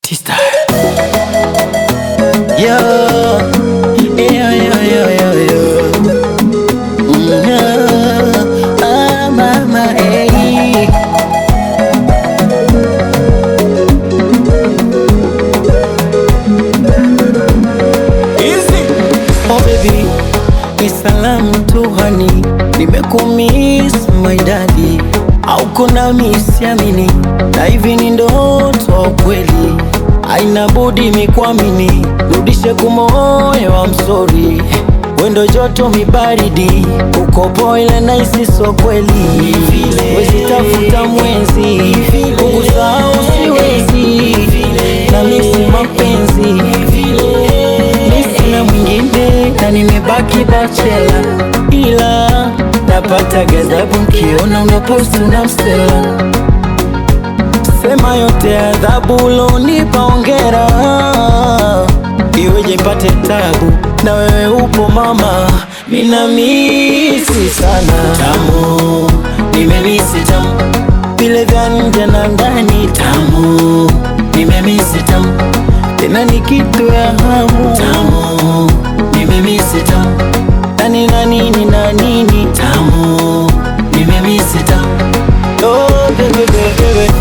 T-Star. Yo, yo, yo, yo, yo, yo. Mm, yeah. Ah, mama, hey. Oh baby, ni salamu tu hani, nimekumiss my daddy, auko nami siamini, na hivi ni ndoto au kweli? Haina budi mikwamini, rudishe kumoyo wa msori wendo joto mibaridi, uko boile na isi so kweli, wezi tafuta mwenzi, kukusahau siwezi, na misi mapenzi mi sina mwingine na nimebaki bachela, ila napata ghadhabu nkiona unaposti una msela. Sema yote adhabu ulonipa, ongera iweje mpate tabu na wewe upo mama, mina misi sana tamu, nimemisi tamu vile vya nje na ndani tamu, nimemisi tamu tena ni kitu ya hamu tamu, nimemisi tamu nani na nini na nini tamu, nimemisi tamu oh, baby, baby, baby.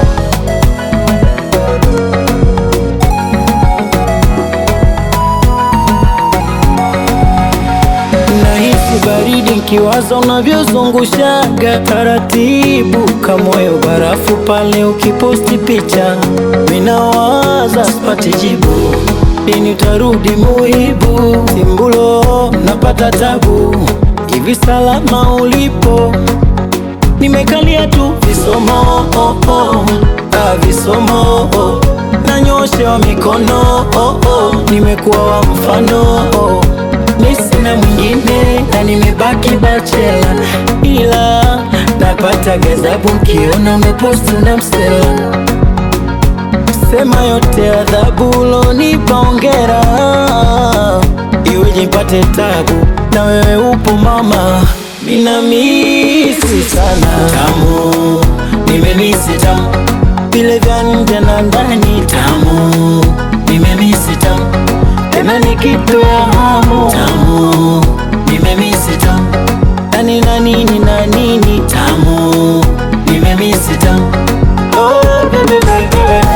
Nahisi baridi nkiwaza unavyozungushaga taratibu, kamoyo barafu pale ukiposti picha, minawaza sipati jibu, lini utarudi muibu, simbulo napata tabu, hivi salama ulipo, nimekalia tu visomo oh, oh, ah, visomo oh, nanyoshewa mikono oh, oh, nimekuwa wa mfano oh, mi sina mwingine na nimebaki bachela, ila napata ghadhabu nkiona umeposti na msela. Sema yote adhabu ulonipa, ongera iweje mpate tabu na wewe upo mama, mina misi sana tamu, nimemisi tamu vile vya nje na ndani tamu, nimemisi tamu tena ni kitu ya hamu tamu, nimemisi tamu nani na nini na nini tamu, nimemisi tamu oh, baby, baby, baby.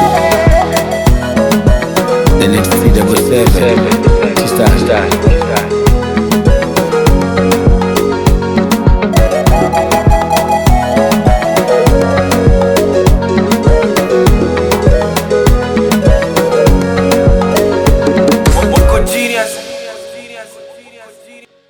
The next three double seven. T-Star. Uko genius.